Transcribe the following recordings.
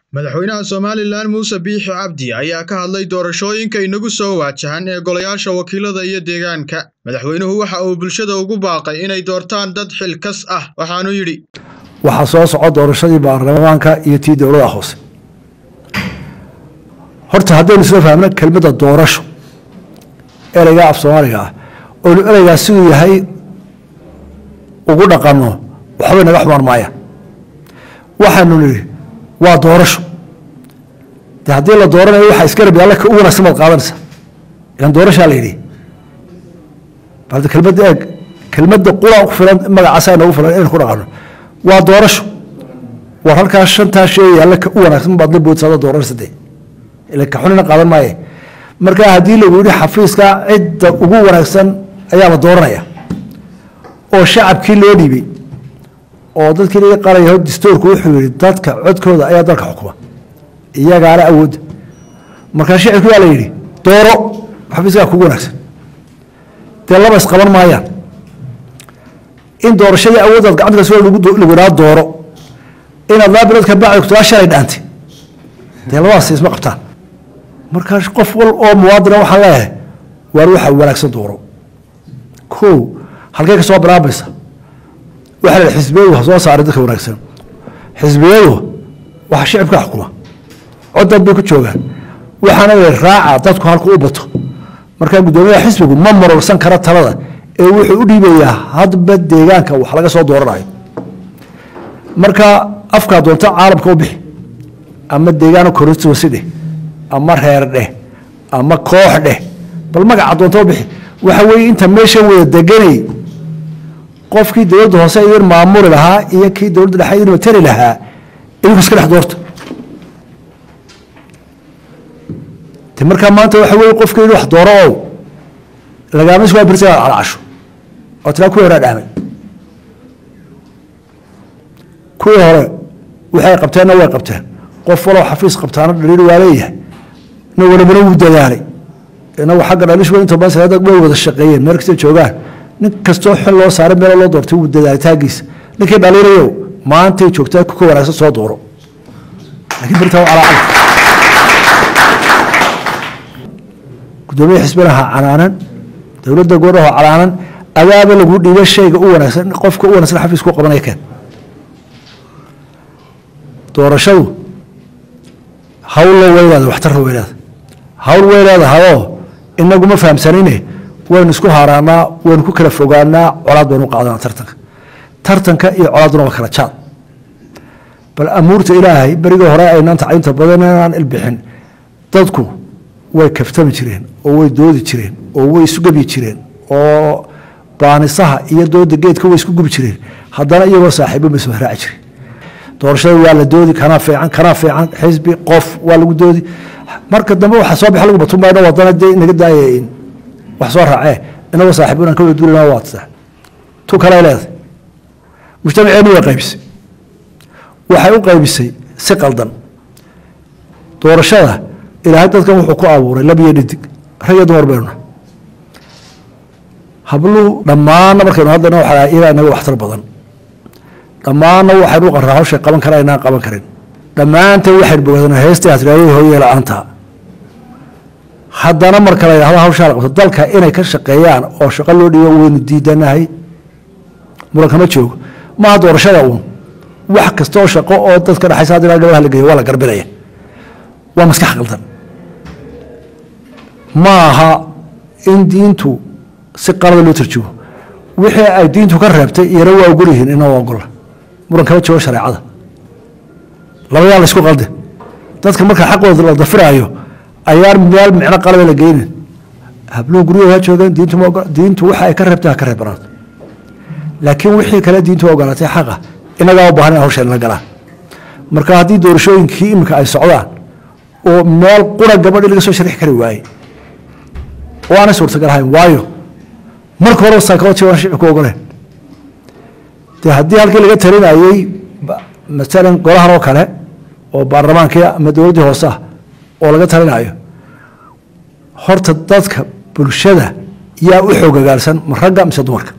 madaxweynaha somalilan muuse biixi cabdi ayaa ka hadlay doorashooyinka inagu soo waajahan ee golayaasha wakiilada iyo deegaanka madaxweynuhu waxa uu bulshada ugu baaqay inay doortaan dad xilkas ah waxaanu yidhi waxaa soo soco doorashadii baarlamaanka iyo tii dowlada hoose horta haddaynu isla fahmno kelmadda doorasho ereyga af soomaaliga ah oynu ereygaa siduu yahay ugu dhaqanno waxbay naga xumaan maayaan waxaanu nidhi waa doorasho de haddii la dooranayo waxaa iska rabi alla ka u wanaagsan baad qaadanaysa ilan doorashaa la yidhi balde kelmadda eeg kelmadda qura ku filan magacaasaa noogu filan inaynu ku dhaqanno waa doorasho war halkaa shantaa sheegaya alle ka u wanaagsan baad la boodsaada dooranaysa dee ila ka xunina qaadan maaye marka haddii lagu yidhi xafiiska cidda ugu wanaagsan ayaa la dooranaya oo shacabkii loo dhiibay oo dadkii laga qaraya distoorku wuxuu yihi dadka codkooda ayaa dalka xukuma iyagaana awoodda markaa shicibki waa la yidhi dooro xafiiskaa kugu wanaagsan dee laba isqaban maayaan in doorashadii awooddaad gacanta kas lagu idhaa dooro inaad laba bilood ka bacdi kutaa shalay dhaantay dee labadaas isma qabtaan markaa qof wal oo muwaadina waxaan leeyahay waar waxa wanaagsan dooro ko halkey ka soo bilaabaysa waxaa la xisbiyadu ha soo saaray dadka wanaagsan xisbiyadu waxa shicibka xukuma codad bay ku joogaan waxaana la raaca dadku halku u bato markaa guddoomiyaha xisbigu ma marorsan kara talada ee wuxuu u dhiibayaa hadba deegaanka wax laga soo dooranayo marka afkaa doonta caalamka u bixi ama deegaano korortoosi dheh ama reer dheh ama koox dheh bal magaca doonta u bixi waxa weeye inta meeshan wada deganay qofkii dowladda hoose idin maamuli lahaa iyo kii dowladda dhexe idin matali lahaa idinku iska dhex doorta de markaa maanta waxa weye qofkii wax dooro ow lagaama isku birsa calacasho oo tilaa kuwii horaa dhaamay kuwii hore waxay qabteenna way qabteen qof walow xafiis qabtaana dhaliil waa leeyahay na walabana wuu dadaalay inagu xagga dhalish inta badan salaada way wada shaqeeyeen meel kasta joogaan nin kastoo xil loo saaray meel loo doortay wuu dadaalitaankiisa ninkii dhaliirayo maantay joogtaa kuka wanaagsan soo dooro laakiin birtaa calaacal gudoomiya xisbinaha canaanan dowladda goornaho canaanan adaaba lagu dhiiba shayga u wanaagsan qofka u wanaagsan xafiis ku qabanaya keen doorashadu hawlla weynaada waxtarra weynaada hawl way leedahayoo inagu ma fahamsanine waynu isku haaraanaa waynu ku kala fogaanaa colaad baynu qaadanaa tartanka tartanka iyo colaadduna waa kala jaad bal amuurta ilaahay berigii hore aynaan tacliinta badan inaan ilbixin dadku way kaftami jireen oo way doodi jireen oo way isu gebyi jireen oo baanisaha iyo dooda geedka way isku gubi jireen haddana iyagoo saaxiibo ma soo raaci jireen doorashada waa la doodi kanaa fiican kanaa fiican xisbi qof waa lagu doodi marka dambe waxa soo baxa lagu batunbayno wadana dee inaga daaya wax soo raacee inagoo saaxiibo inaan ka wada duulina waa tasaa tu kale leedahay mujtamaceenu way qaybisay waxay u qaybisay si qaldan doorashada ilaahay dadkan wuxuu ku abuuray lab iyo dhidig rag iyo dumar baynuna habluhu dhammaanna markaynu hadlayna waxaa ilaa inaga waxtar badan dhammaanna waxaynu u qarraa hawshay qaban kara inaan qaban karin dhammaanteen waxaynu bogaadana heestii hasraayadii hooyee la-aanta haddana marka la yidhahdo hawshaa la qabto dalka inay ka shaqeeyaan oo shaqo loo dhiibo waynu diidanahay muran kama joogo maaha doorashada uun wax kasta oo shaqo oo dadka dhexaysa haddii gabadha la geeyo waa la garbinaya waa maskax qaldan ma aha in diintu si qalada loo tarjumo wixii ay diintu ka reebtay iyana waa ogol yihiin inoo ogola muran kama joogo shareecada labayaa la isku qalde dadka marka xaqooda la dafiraayo ayaan meel micno qalaba la geynin habluhu guryahooda ha joogaan diintu ma ogola diintu waxa ay ka reebtay ha ka reebanaado laakiin wixii kale diintu ogolaatay xaqa inagaa u baahan in hawsha la galaan marka haddii doorashooyinkii iminka ay socdaan oo meel qura gabadhi laga soo sharixi kari waayey oo aanay suurtagal ahayn waayo marka hore saakawati waan shicibku ogoleen dee haddii halkii laga talinayey masalan golahan oo kale oo baarlamaankii ama dowladdii hoose ah oo laga talinayo horta dadka bulshada yaa u xoogagaalsan ma ragga mise dumarka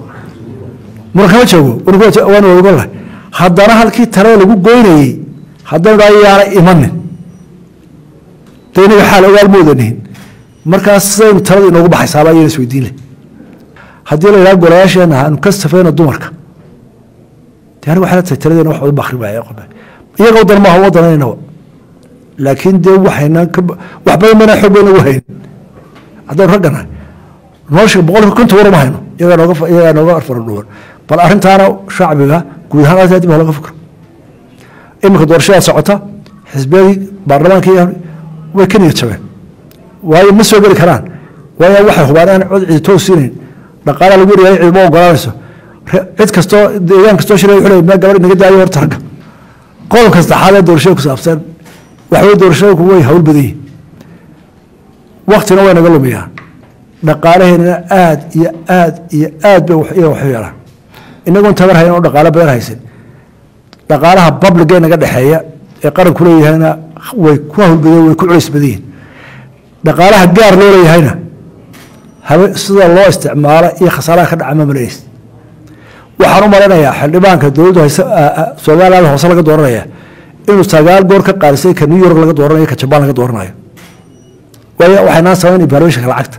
muran kama joogo waan wadagollahay haddana halkii talada lagu goynayey haddaynu dhaha yaana imanin de inaga xaal ogaal moodanihin markaas sidaynu talada inoogu baxaysaaba ayayna isweydiin leh haddii la yidhaha golayaasheena aanu ka safayno dumarka de aniga waxay la tahay taladeena wax badan ba akhri waaya qobe iyaga wadan maaha wadanaynaba laakiin dee waxayna wax badan bayna xoog bayna ugu haynin haddaynu ragganahay nolosha boqolkiiba konton war uma hayno iyagaa nooga iyagaa nooga faran dhuwan bal arrintaana shacbiga guud ahaan aad dib ha laga fikro iminka doorashadaa socota xisbiyadii baarlamaankii way ka niyad jabeen waayo ma soo geli karaan waayo waxay hubaan aan cod cidi toos siinayn dhaqaalaha lagu yaryahay cidima ogolaanayso cid kastoo deegaan kastoo shiraya wuxuu leeyahay gabadh inaga daayo horta ragga qodobka saddexaad ee doorashada ku saabsan waxaweye doorashooyinku way hawl badan yihin waktina way naga lumiyaan dhaqaalaheennana aad iyo aad iyo aad bay iyaga waxu yeelaan inagoon tabar hayn oo dhaqaalo badan haysan dhaqaalaha babliga naga dhexeeya ee qaranku leeyahayna way ku hawlbadeen way ku culays badan yihin dhaqaalaha gaar loo leeyahayna habe sida loo isticmaalo iyo khasaaraha ka dhaca ma malays waxaan u malaynayaa xildhibaanka dowladdu hayse somaliland hoose laga dooranaya inuu sagaal goor ka qaarisay ka new york laga dooranayo ka jabaan laga dooranayo waayo waxaynaa samayn evaluationka lacagta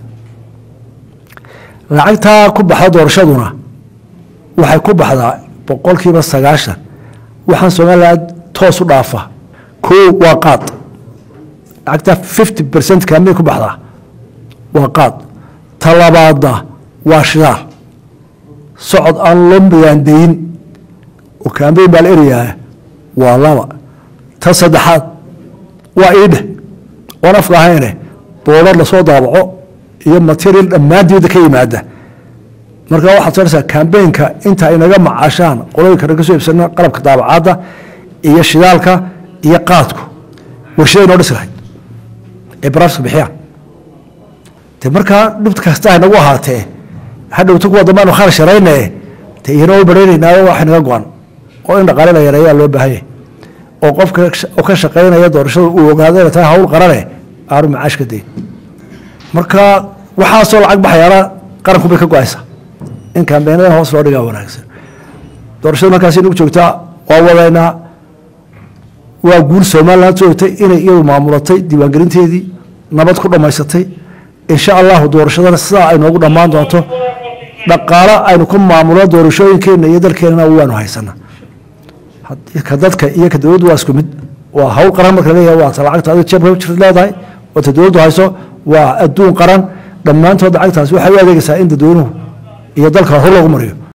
lacagtaa ku baxda doorashaduna waxay ku baxdaa boqolkiiba sagaashan waxaan somaliland toos u dhaafa koo waa qaad lacagtaa fifty percent kaamay ku baxdaa waa qaad talabaadna waa shidaal socod aan loo miyaandayin oo kaambeyn baa la erayaa waa laba ta saddexaad waa iidhe oon afka ahayne boodar lasoo daabaco iyo material dhammaan dibadda ka yimaada marka waxaad soonaysaa kambeynka inta ay naga macaashaan qolooyinka naga soo iibsana qalabka daabacaadda iyo shidaalka iyo qaadku warshaday noo dhisi lahayd ee baraafiska bixiyaan de markaa dhibta kasta ay nagu ahaatee hadhowta kuwa dambe aanu kharash yarayne de iyana u baraynaynaayo waxay naga go-an oo in dhaqaale la yareeyaa loo baahanya oo qofka ka shaqaynaya doorashada uu ogaado inay tahay hawl qarane aanu macaash ka dayn marka waxaasoo lacag baxayaana qaranku bay ka go-aysaa in kambeenadan hoos loo dhigaa wanaagsan doorashada markaas nagu joogtaa waa wadaynaa waa guul somaliland joogtay inay iyadu maamulatay diiwaangelinteedii nabad ku dhammaysatay insha allahu doorashadana sidaa ay noogu dhammaan doonto dhaqaalo aynu ku maamulo doorashooyinkeena iyo dalkeenana waanu haysana ka dadka iyo ka dowladdu waa isku mid waa hawl qaran marka leeyahay waa ta lacagta adiga jeebka jirta leedahay oo ta dowladdu hayso waa adduun qaran dhammaantood lacagtaas waxay u adeegaysaa in dadweynuhu iyo dalka hor loogu mariyo